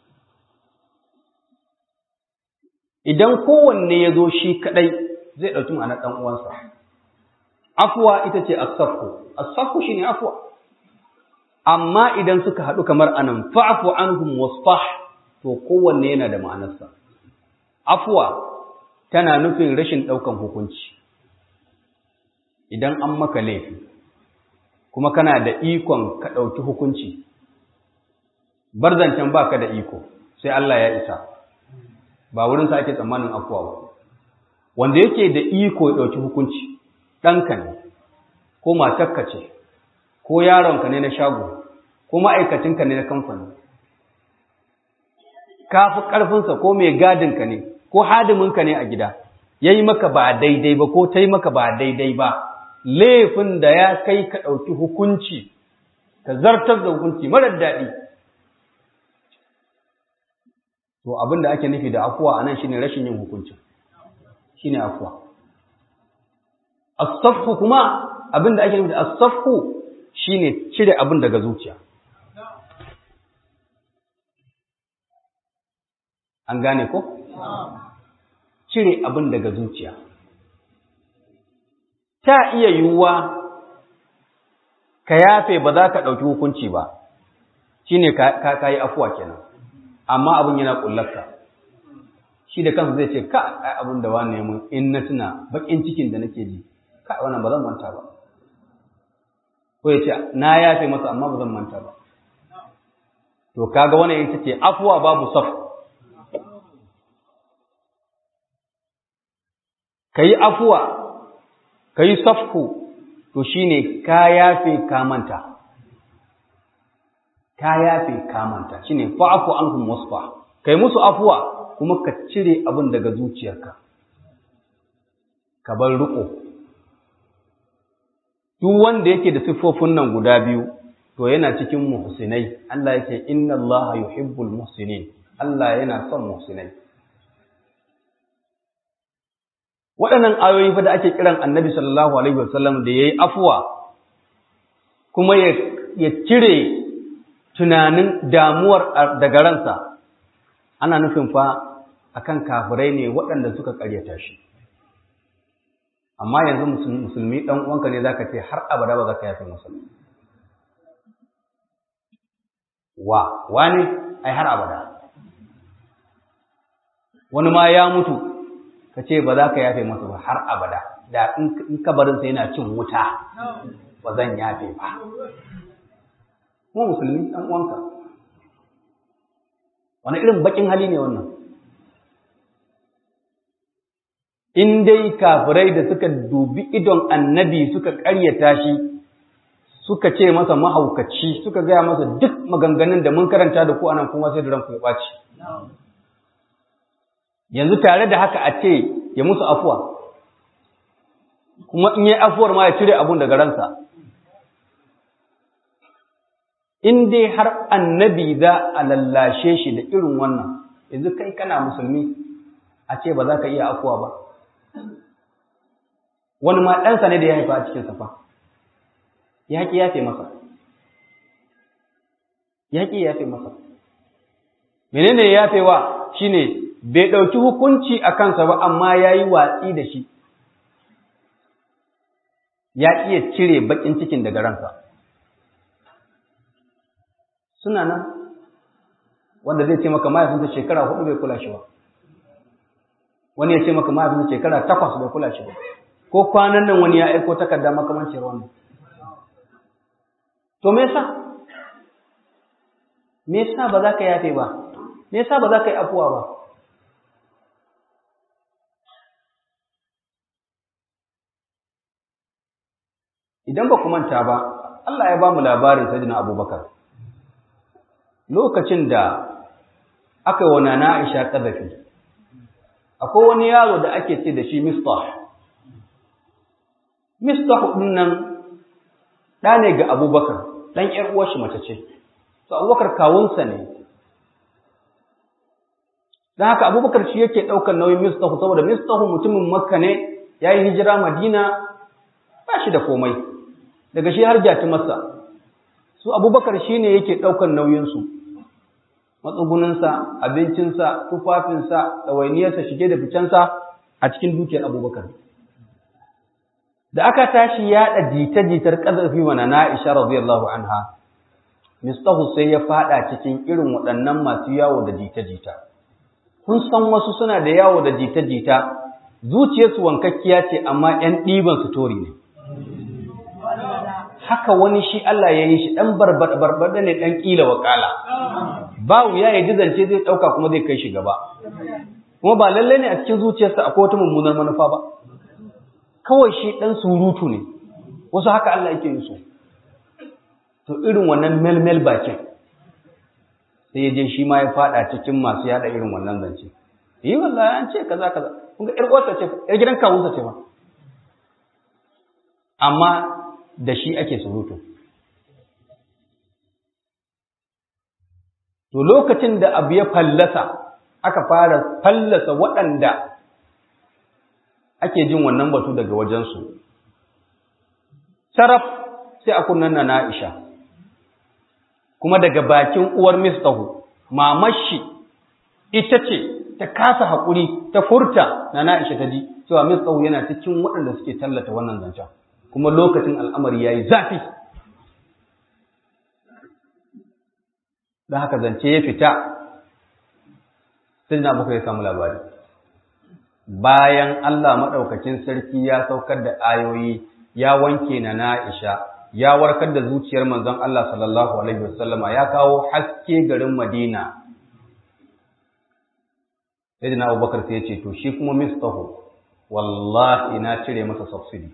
idan kowanne ya zo shi kadai zai dauki ma'anar dan uwansa afwa ita ce as-safu as-safu shine afwa amma idan suka hadu kamar anan fa'fu anhum wasfah to kowanne yana da ma'anarsa afwa tana nufin rashin ɗaukan hukunci idan an maka laifi kuma kana da ikon ka ɗauki hukunci barzancan ba ka da iko sai Allah ya isa ba wurinsa ake tsammanin afuwa ba wanda yake da iko ya ɗauki hukunci ɗanka ne ko matarka ce ko yaronka ne na shago ko ma'aikacinka ne na kamfani ka fi ƙarfinsa ko mai gadinka ne ko hadiminka ne a gida ya yi maka ba daidai ba ko ta yi maka ba daidai ba laifin da ya kai ka ɗauki hukunci ka zartar da hukunci marar daɗi to abin da ake nufi da afuwa anan shine rashin yin hukuncin shine afuwa as-safhu kuma abin da ake nufi da as-safhu shine cire abin daga zuciya an gane ko cire abin daga zuciya ta iya yiwuwa ka yafe ba za ka ɗauki hukunci ba shine ka ka yi afuwa kenan amma abin yana kullarka shi da kansa zai ce ka ai abin da wani mun in na tuna bakin cikin da nake ji ka wannan ba zan manta ba ko ya ce na yafe masa amma ba zan manta ba to kaga wannan ita ce afuwa babu saf kayi afuwa kayi safku to shine ka yafe ka manta ka yafe ka manta shine fa'fu anhum wasfa kai musu afuwa kuma ka cire abin daga zuciyarka ka bar riko duk wanda yake da siffofin nan guda biyu to yana cikin muhsinai Allah yake inna Allah yuhibbul muhsinin Allah yana son muhsinai waɗannan ayoyi fa da ake kiran Annabi sallallahu alaihi wasallam da yayi afuwa kuma ya ya cire tunanin damuwar daga ransa ana nufin fa akan kafirai ne waɗanda suka ƙaryata shi amma yanzu musulmi ɗan uwanka ne zaka ce har abada ba za ka yafe masa wa wani ai har abada wani ma ya mutu ka ce ba za ka yafe masa ba har abada da in kabarinsa yana cin wuta ba zan yafe ba kuma musulmi ɗan uwanka wani irin bakin hali ne wannan in dai kafirai da suka dubi idon annabi suka ƙaryata shi suka ce masa mahaukaci suka gaya masa duk maganganun da mun karanta da ku anan kuma sai da ranku ya ɓaci yanzu tare da haka a ce ya musu afuwa kuma in yi afuwar ma ya cire abun daga ransa in dai har annabi za a lallashe shi da irin wannan yanzu kai kana musulmi a ce ba za ka iya afuwa ba wani ma ɗansa ne da ya haifa a cikin safa ya ƙi yafe masa ya ƙi yafe masa menene yafewa shine bai ɗauki hukunci a kansa ba amma ya yi watsi da shi ya iya cire baƙin cikin daga ransa suna nan wanda zai ce maka mahaifinsa shekara hudu bai kula shi ba wani ya ce maka mahaifinsa shekara takwas bai kula shi ba ko kwanan nan wani ya aiko takarda makamancin wannan to me yasa me yasa ba za ka yafe ba me yasa ba za ka yi afuwa ba idan ba ku manta ba Allah ya ba mu labarin sayyidina Abubakar lokacin da aka yi wa nana Aisha ƙazafi akwai wani yaro da ake ce da shi Mistah Mistah ɗin nan ɗa ne ga Abubakar ɗan ‘yar uwarshi mace ce to Abubakar kawunsa ne don haka Abubakar shi yake ɗaukar nauyin Mistah saboda Mistah mutumin Makka ne ya yi hijira Madina ba shi da komai daga shi har jati masa su Abubakar shi ne yake ɗaukar nauyinsu matsuguninsa, abincinsa, tufafinsa, ɗawainiyarsa, shige da ficensa a cikin dukiyar abubakar. Da aka tashi yaɗa jita-jitar ƙazafi wa na Aisha radiyallahu anha, Mistahu sai ya faɗa cikin irin waɗannan masu yawo da jita-jita. Kun san wasu suna da yawo da jita-jita, zuciyarsu wankakkiya ce amma ‘yan ɗiban su tori ne. Haka wani shi Allah ya yi shi ɗan barbaɗa ne ɗan ƙila wakala. ba wuya ya ji zance zai ɗauka kuma zai kai shi gaba kuma ba lallai ne a cikin zuciyarsa akwai wata mummunar manufa ba kawai shi ɗan surutu ne wasu haka Allah yake yi so to irin wannan melmel bakin sai ya je shi ma ya faɗa cikin masu yaɗa irin wannan zance yi wallahi an ce kaza kaza kun ga ƴar uwarsa ce ƴar gidan kawunsa ce ma amma da shi ake surutu To lokacin da abu ya fallasa aka fara fallasa waɗanda ake jin wannan batu daga wajensu saraf sai a kunnan na Aisha kuma daga bakin uwar mistahu mamashi ita ce ta kasa haƙuri ta furta na Aisha ta ji cewa mistahu yana cikin waɗanda suke tallata wannan zancen kuma lokacin al'amari yayi zafi da haka zance ya fita sai na buka ya samu labari bayan Allah maɗaukakin sarki ya saukar da ayoyi ya wanke na na'isha ya warkar da zuciyar manzon Allah sallallahu alaihi wasallama ya kawo haske garin Madina sai na Abubakar sai ya ce to shi kuma mistahu wallahi na cire masa subsidy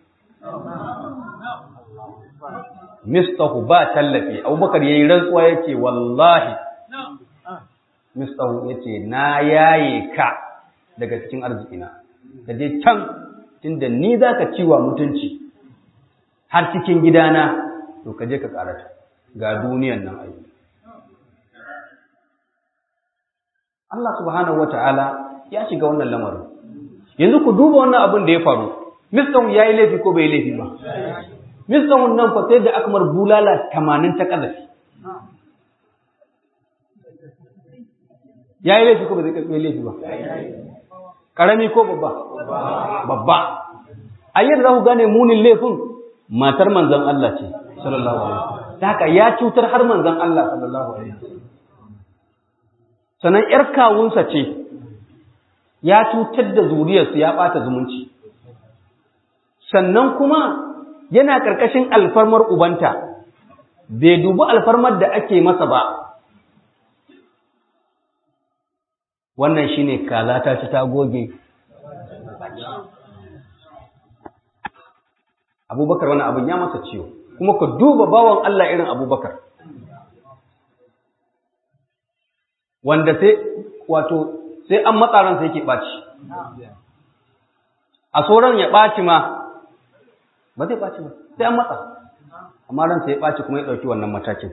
mistahu ba tallafi abubakar yayi rantsuwa yace wallahi mistahu yace na yaye ka daga cikin arzikina ka je can tunda ni zaka ciwa mutunci har cikin gidana to ka je ka karata ga duniyan nan ai Allah subhanahu wataala ya shiga wannan lamarin yanzu ku duba wannan abin da ya faru mistahu yayi laifi ko bai laifi ba Misahun nan fa sai da aka mar bulala tamanin ta ƙazafi. Ya yi laifi ko ba zai ƙarfi laifi ba? Ƙarami ko babba? Babba. A yadda za ku gane munin laifin matar manzan Allah ce, sallallahu alaihi Ta haka ya cutar har manzan Allah, sallallahu alaihi Sannan ‘yar kawunsa ce, ya cutar da zuriyarsu ya ɓata zumunci. Sannan kuma yana ƙarƙashin alfarmar ubanta, bai dubi alfarmar da ake masa ba. Wannan shi ne kaza ta ci ta goge. Abubakar wani abin ya masa ciwo, kuma ku duba bawan Allah irin abubakar. Wanda sai, wato, sai an matsaransa yake ɓaci. A sauran ya ɓaci ma, ba zai ɓaci ba sai an matsa amma ransa ya ɓaci kuma ya ɗauki wannan matakin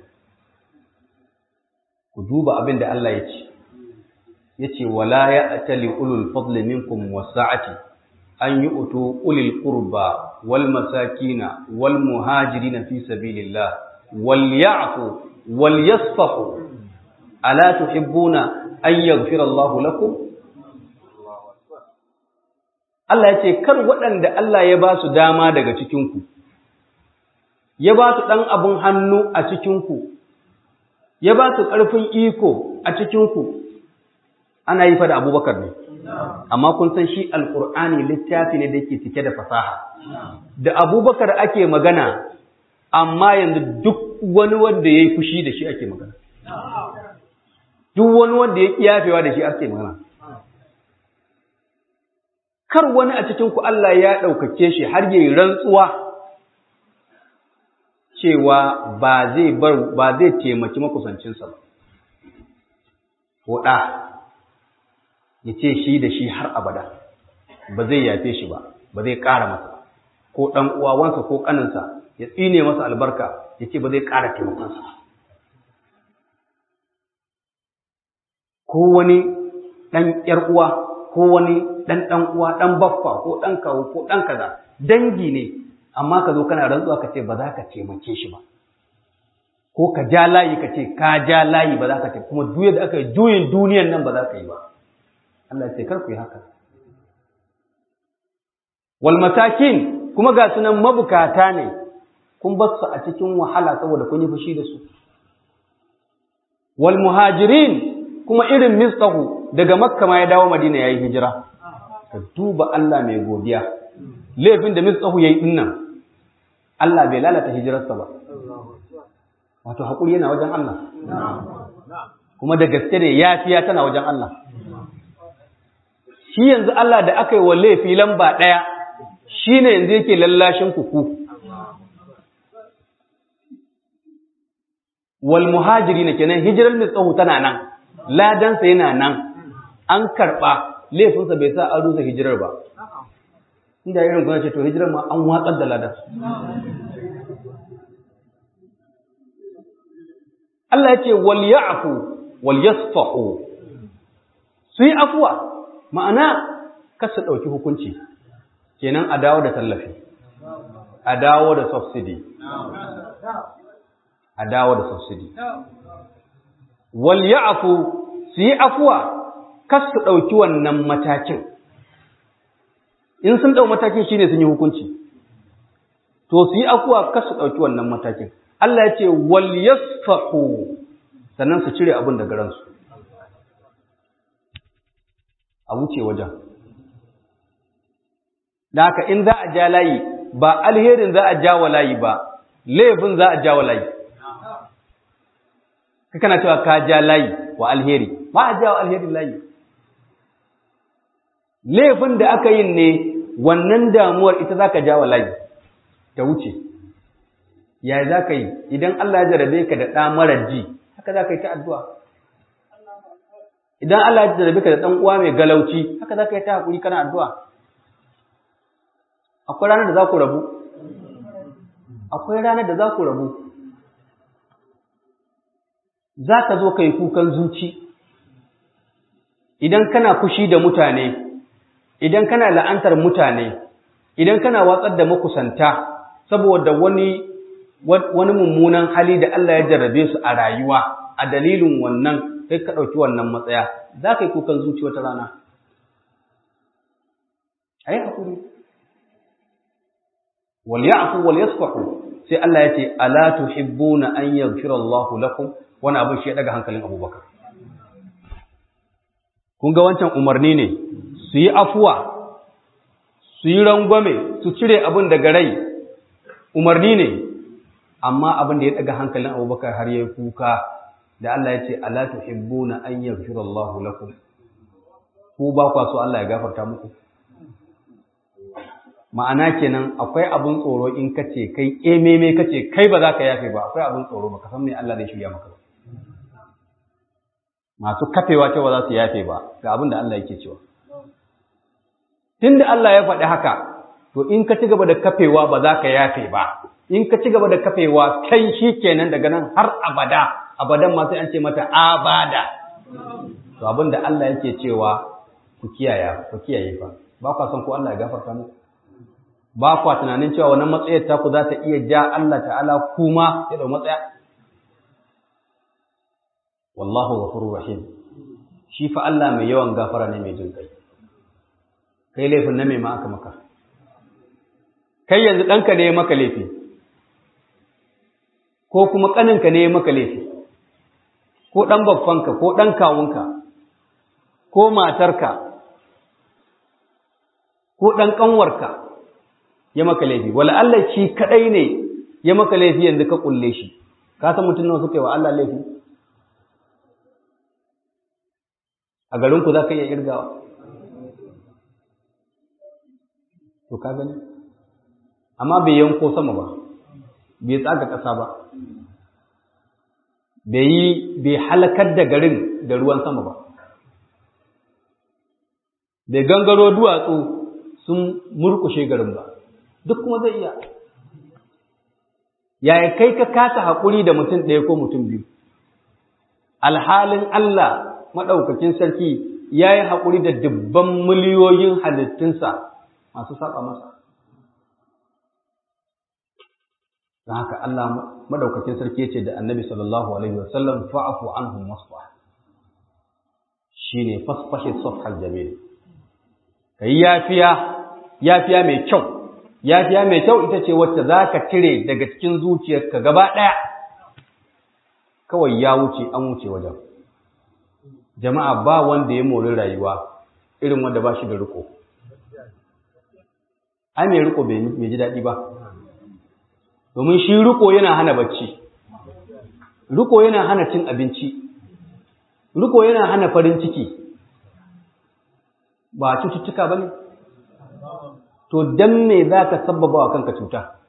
ku duba abin da Allah ya ce ya ce wala ya atali ulul fadli minkum wasa'ati an yi utu ulil qurba wal masakina wal muhajirina fi sabilillah wal ya'fu wal yasfahu ala tuhibbuna an yaghfira Allah lakum Allah ya ce, Kar waɗanda Allah ya ba su dama daga cikinku, ya ba su ɗan abin hannu a cikinku, ya ba su ƙarfin iko a cikinku, ana yi fa da abubakar ne. Amma kun san shi Alƙur'ani littafi ne da yake cike da fasaha. Da abubakar ake magana, amma yanzu duk wani wanda ya yi fushi da shi ake magana. Duk wani wanda ya ƙiyafewa da shi ake magana. kar wani a cikinku Allah ya ɗaukake shi har yi rantsuwa cewa ba zai bar ba zai taimaki makusancinsa ba. Ko ɗa ya ce shi da shi har abada ba zai yafe shi ba, ba zai ƙara masa, ko ɗan uwawansa ko ƙaninsa ya tsine masa albarka ya ce ba zai ƙara taimakonsa. Ko wani ɗan ‘yar uwa ko wani ɗan ɗan uwa ɗan baffa ko ɗan kawo ko ɗan kaza dangi ne amma ka zo kana rantsuwa ka ce ba za ka taimake shi ba ko ka ja layi ka ce ka ja layi ba za ka ce kuma duk da aka yi juyin duniyan nan ba za ka yi ba Allah ce kar ku yi haka wal matakin kuma ga sunan mabukata ne kun bar su a cikin wahala saboda kun yi fushi da su wal muhajirin kuma irin mistahu daga makka ma ya dawo madina yayi hijira ka duba Allah mai godiya laifin da mistahu yayi dinnan Allah bai lalata hijirarsa ba wato hakuri yana wajen Allah kuma da gaske ne yafiya tana wajen Allah shi yanzu Allah da aka yi wa laifi lamba ɗaya shi ne yanzu yake lallashin kuku wal muhajiri na kenan hijirar mistahu tana nan ladansa yana nan an karɓa laifinsa bai sa an rusa hijirar ba inda irin kuna ce to hijirar ma an watsar da ladan Allah ya ce wal ya'fu wal yasfahu su yi afuwa ma'ana kar su ɗauki hukunci kenan a dawo da tallafi a dawo da subsidy a dawo da subsidy wal ya'fu su yi afuwa kar su ɗauki wannan matakin in sun ɗau matakin shine sun yi hukunci to su yi afuwa kar su ɗauki wannan matakin Allah ya ce wal yasfahu sannan su cire abin daga ransu a wuce wajen da haka in za a ja layi ba alherin za a ja wa layi ba laifin za a ja wa layi ka kana cewa ka ja layi wa alheri ba a ja wa alherin layi laifin da aka yin ne wannan damuwar ita za ka ja wa layi ta wuce ya za ka yi idan Allah ya jarabe ka da ɗa marar ji haka za ka yi ta addu'a idan Allah ya jarabe ka da ɗan uwa mai galauci haka za ka yi ta haƙuri kana addu'a akwai ranar da za ku rabu akwai ranar da za ku rabu za ka zo ka yi kukan zuci idan kana fushi da mutane idan kana la'antar mutane idan kana watsar da makusanta saboda wani wani mummunan hali da Allah ya jarrabe su a rayuwa a dalilin wannan kai ka ɗauki wannan matsaya za ka yi kukan zuci wata rana a yi haƙuri wal ya'fu wal yasfahu sai Allah ya ce ala tuhibbuna an yaghfira Allahu lakum wani abin shi ya daga hankalin Abubakar kun ga wancan umarni ne su yi afuwa su yi rangwame su cire abin daga rai umarni ne amma abin da ya daga hankalin Abubakar har yayi kuka da Allah ya ce ala tuhibbuna an yaghfira Allahu lakum ku ba kwa so Allah ya gafarta muku ma'ana kenan akwai abin tsoro in kace kai ememe kace kai ba za ka yafe ba akwai abin tsoro ba ka san me Allah zai shirya maka ba masu kafewa cewa za su yafe ba ga abin da Allah yake cewa tunda Allah ya faɗi haka to in ka ci gaba da kafewa ba za ka yafe ba in ka ci gaba da kafewa kai shi kenan daga nan har abada abadan ma sai an ce mata abada to abin da Allah yake cewa ku kiyaye ku kiyaye fa ba kwa son ko Allah ya gafarta muku ba kwa tunanin cewa wannan matsayar ta ku za ta iya ja Allah ta'ala kuma ya dau matsaya wallahu ghafurur rahim shi fa Allah mai yawan gafara ne mai jin kai kai laifin na mai ma aka maka kai yanzu ɗanka ne ya maka laifi ko kuma ƙaninka ne ya maka laifi ko ɗan babbanka ko ɗan kawunka ko matarka ko ɗan ƙanwarka ya maka laifi wala Allah shi kaɗai ne ya maka laifi yanzu ka ƙulle shi ka san mutum nawa suka yi wa Allah laifi a garinku za ka iya irgawa to ka gani amma bai yanko sama ba bai tsaga ƙasa ba bai yi bai halakar da garin da ruwan sama ba bai gangaro duwatsu sun murkushe garin ba duk kuma zai iya yaya kai ka kasa haƙuri da mutum ɗaya ko mutum biyu alhalin Allah maɗaukakin sarki ya yi haƙuri da dubban miliyoyin halittunsa masu saba masa don haka Allah maɗaukakin sarki ya ce da annabi sallallahu alaihi wasallam fa'afu anhum wasfa shine fasfahi safhal jamil kai yafiya yafiya mai kyau yafiya mai kyau ita ce wacce zaka cire daga cikin zuciyarka gaba ɗaya kawai ya wuce an wuce wajen jama'a ba wanda ya mori rayuwa irin wanda ba shi da riko ai mai riko bai ji daɗi ba domin shi riko yana hana bacci riko yana hana cin abinci riko yana hana farin ciki ba cututtuka ba ne to don me za ka sabbaba wa kanka cuta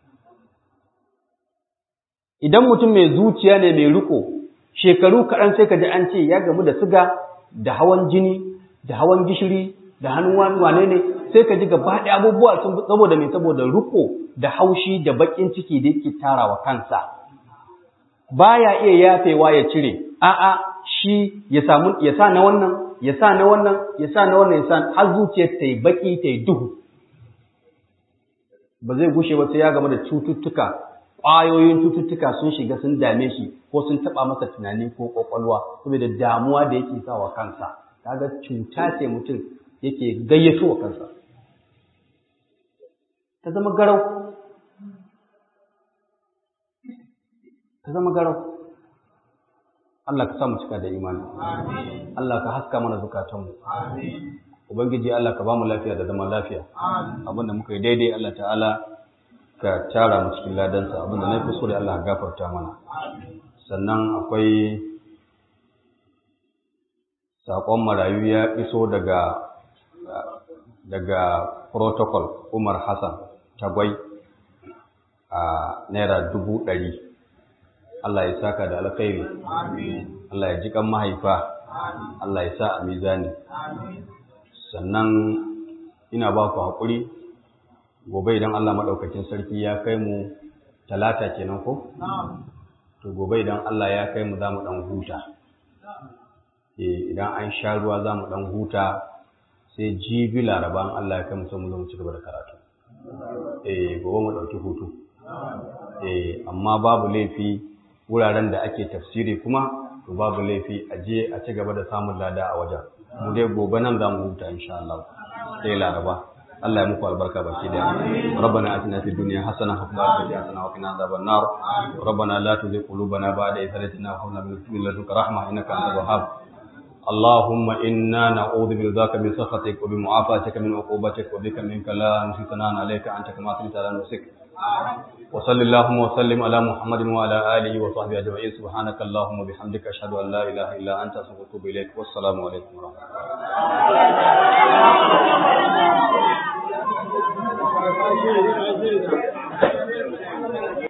idan mutum mai zuciya ne mai riko shekaru kaɗan sai ka ji an ce ya gamu da siga da hawan jini da hawan gishiri da hannun wane ne sai ka ji gaba ɗaya abubuwa sun saboda mai saboda riko da haushi da baƙin ciki da yake tarawa kansa baya iya yafewa ya cire a'a shi ya samu ya sa na wannan ya sa na wannan ya sa na wannan ya sa har zuciyar ta yi baki ta yi duhu ba zai gushe ba sai ya gama da cututtuka ƙwayoyin cututtuka sun shiga sun dame shi ko sun taɓa masa tunani ko ƙwaƙwalwa saboda damuwa da yake sa wa kansa kaga cuta ce mutum yake gayyato wa kansa ta zama garau ta zama garau Allah ka sa mu cika da imani Allah ka haska mana zukatanmu Ubangiji Allah ka ba mu lafiya da zama lafiya abinda muka yi daidai Allah ta'ala ka tara mu cikin ladansa abinda na yi kuskure Allah ka gafarta mana sannan akwai saƙon marayu ya iso daga daga protocol Umar Hassan Tagwai a naira dubu ɗari Allah ya saka da alkhairi Allah ya ji kan mahaifa Allah ya sa a mizani sannan ina ba ku haƙuri gobe idan Allah maɗaukakin sarki ya kai mu talata kenan ko? to gobe idan Allah ya kai mu za mu ɗan huta idan an sha ruwa za mu ɗan huta sai jibi laraba Allah ya kai mu sai mu zo mu ci gaba da karatu eh gobe mu ɗauki hutu eh amma babu laifi wuraren da ake tafsiri kuma to babu laifi a je a ci gaba da samun lada a wajen mu dai gobe nan za mu huta insha Allah sai laraba Allah ya muku albarka baki da rabbana atina fid dunya hasana wa fil akhirati hasana wa qina adhaban nar rabbana la tuzigh qulubana ba'da idh hadaytana wa hab lana min ladunka rahmah innaka antal wahhab اللهم إنا نعوذ برضاك من سخطك وبمعافاتك من عقوبتك وبك منك لا نحصي ثناء عليك أنت كما أثنيت على نفسك وصل اللهم وسلم على محمد وعلى آله وصحبه أجمعين سبحانك اللهم وبحمدك أشهد أن لا إله إلا أنت أستغفرك وأتوب إليك والسلام عليكم ورحمة الله